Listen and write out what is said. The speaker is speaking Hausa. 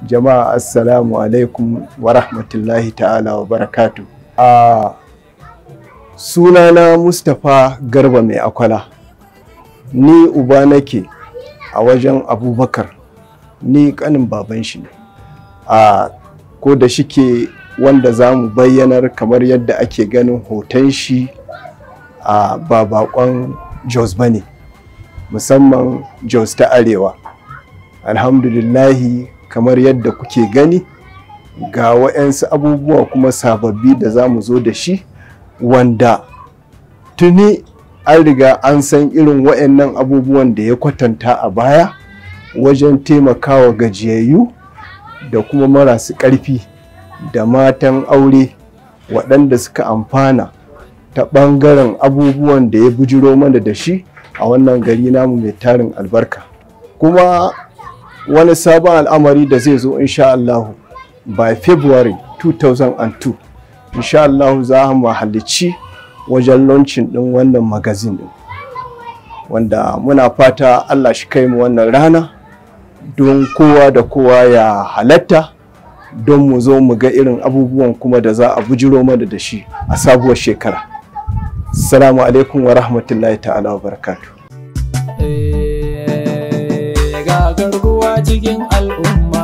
jama'a assalamu alaikum wa rahmatullahi ta'ala wa barakatu a sunana mustapha garba mai akwala ni uba nake a wajen abubakar ni kanin baban shi ne a ko da shike wanda za mu bayyanar kamar yadda ake ganin hoton shi a ba bakon jos ba ne musamman jos ta arewa alhamdulillahi kamar yadda kuke gani ga wa'yansu abubuwa kuma sababbi da za mu zo da shi wanda tuni an riga an san irin wa'yannan abubuwan da ya kwatanta a baya wajen taimakawa gajiyayyu da kuma marasu ƙarfi da matan aure waɗanda suka amfana ta ɓangaren abubuwan da ya bujiro mana da shi a wannan gari namu mai tarin albarka kuma wani sabon al'amari da zai zo insha Allahu by February 2002 insha Allahu za mu halicci wajen launching din wannan magazine din wanda muna fata Allah shi kai mu wannan rana don kowa da kowa ya halatta don mu zo mu ga irin abubuwan kuma da za a bujiro mana da shi a sabuwar shekara. Assalamu alaikum wa rahmatullahi ta'ala wa barakatuh. ga garkuwa cikin al'umma